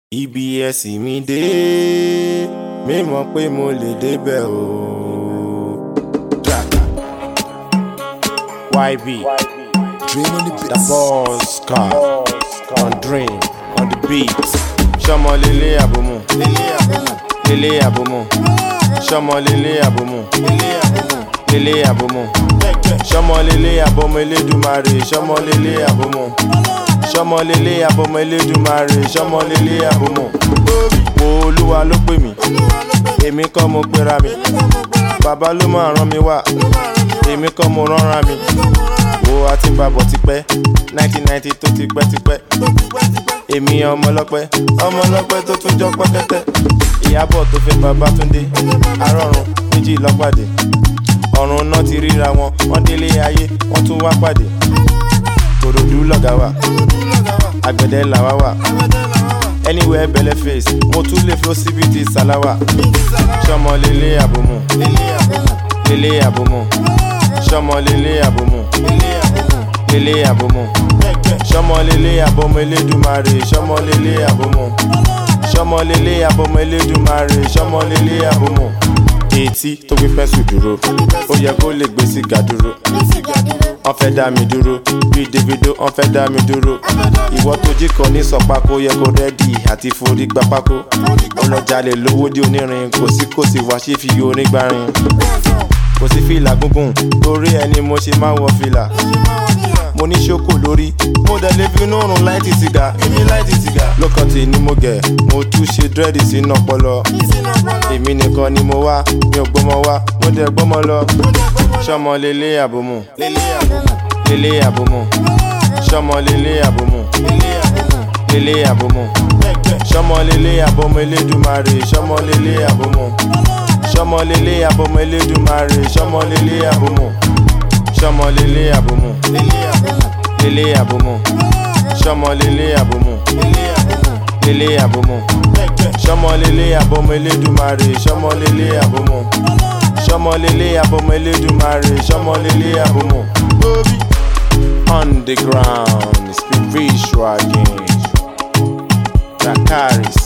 ibi ẹ̀sìn mi dé mímọ̀ pé mo lè débẹ̀ o. Track. YB Dream on the the beats. boss car on dream on the beat. sọmọ lele abomu lele abomu sọmọ lele abomu lele abomu sọmọ lele abomu elédùmarè sọmọ lele abomu sọmọ lele abomu elédùmarè sọmọ lele abomu. wo olúwa ló pè mí èmi kọ́ mo pera mi bàbá ló máa rán mi wá èmi kọ́ mo ránra mi wo àti bàbọ̀ tipẹ́ 1990 tó ti pẹ́ tipẹ́ èmi ọmọ ọlọ́pẹ́ ọmọ ọlọ́pẹ́ tó tún jọ pẹ́kẹ́tẹ́ ìyábọ̀ tó fẹ́ bàbá túndé arọ́run méjì lọ́pàdé ọ̀run náà ti ríra wọn wọ́n délé ayé wọ́n tún wá pàdé kòròdú lọ̀gá wà àgbẹ̀dẹ làwa wà anywhere belle face mo tún lè flo síbi ti sàláwà sọmọ lélẹ̀ àbòmù lélẹ̀ àbòmù sọmọ lélẹ̀ àbòmù lélẹ̀ àbòmù sọmọ lélẹ̀ àbòmù elédùmarè sọmọ lélẹ̀ àbòmù sọmọ lélẹ̀ àbòmù elédùmarè sọmọ lélẹ̀ àbòmù etí tó gbé fẹ́sù dúró ó yẹ kó lè gbé sìgá dúró wọ́n fẹ́ dá mi dúró bí davido wọ́n fẹ́ dá mi dúró ìwọ tó jí kan ní sọpákó yẹ kó rẹ́dì àti forí gba pákó ọlọ́jàlè lówó dé onírin kò sí kò sí wá ṣe fi orin gbarin kò sí fìlà gúngùn torí ẹni mo ṣe máa ń wọ fìlà mo ní ṣókò lórí mo dẹ̀ lè fi inú rùn láìtì sìgá èmi láìtì sìgá lọ́kọ̀tì ni mo gẹ̀ mo tún ṣe dírẹ́dì sínú ọpọlọ èmi nìkan ni mo wá mi ò gbọ́mọ wá mo dẹ̀ gbọ́mọ lọ ṣọmọ lélẹ̀ àbòmù lélẹ̀ àbòmù ṣọmọ lélẹ̀ àbòmù lélẹ̀ àbòmù ṣọmọ lélẹ̀ àbòmù elédùmarè ṣọmọ lélẹ̀ àbòmù ṣọmọ lélẹ̀ àbòmù elédùmarè ṣọmọ lélẹ̀ àbòmù ṣọmọ lélẹ̀ àbòmù lélẹ̀ àbòmù ṣọmọ lélẹ̀ àbòmù lélẹ̀ àbòmù ṣọmọ lélẹ̀ àbòmù elédùmarè ṣọmọ lélẹ̀ àbòmù ṣọmọ lélẹ̀ àbòmù elédùmarè ṣọmọ lélẹ̀ àbòmù. on the ground spiritual again. Dakaris